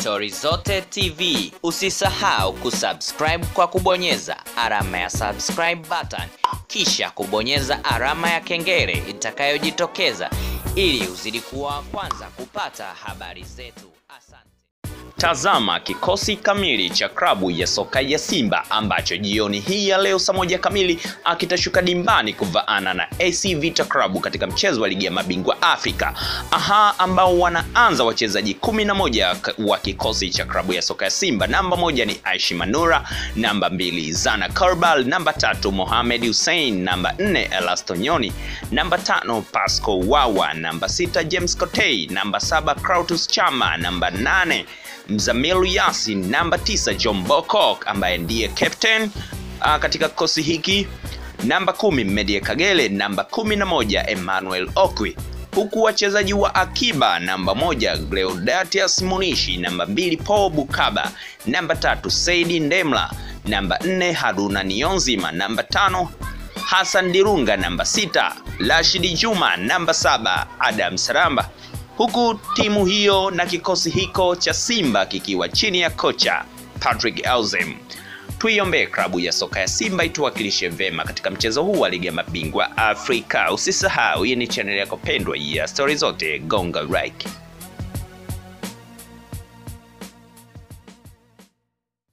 Stori Zote TV. Usisahau kusubscribe kwa kubonyeza alama ya subscribe button, kisha kubonyeza alama ya kengele itakayojitokeza ili uzidi kuwa wa kwanza kupata habari zetu. Asante. Tazama kikosi kamili cha klabu ya soka ya Simba ambacho jioni hii ya leo saa moja kamili akitashuka dimbani kuvaana na AC Vita Club katika mchezo wa ligi ya mabingwa Afrika. Aha, ambao wanaanza wachezaji kumi na moja wa kikosi cha klabu ya soka ya Simba. Namba moja ni Aishi Manura, namba mbili Zana Karbal, namba tatu Mohamed Hussein, namba nne Elasto Nyoni, namba tano Pasco Wawa, namba sita James Kotei, namba saba Krautus Chama, namba nane Mzamiru Yasin, namba tisa John Bokok ambaye ndiye captain uh, katika kikosi hiki, namba kumi Medie Kagere, namba kumi na moja Emmanuel Okwi, huku wachezaji wa akiba namba moja Gleodatius Munishi, namba mbili Paul Bukaba, namba tatu Saidi Ndemla, namba nne Haruna Niyonzima, namba tano Hassan Dirunga, namba sita Rashidi Juma, namba saba Adam Saramba huku timu hiyo na kikosi hiko cha Simba kikiwa chini ya kocha Patrick Auzimm. Tuiombee klabu ya soka ya Simba ituwakilishe vema katika mchezo huu wa ligi ya mabingwa Afrika. Usisahau, hii ni chaneli yako pendwa ya Stori Zote, gonga like.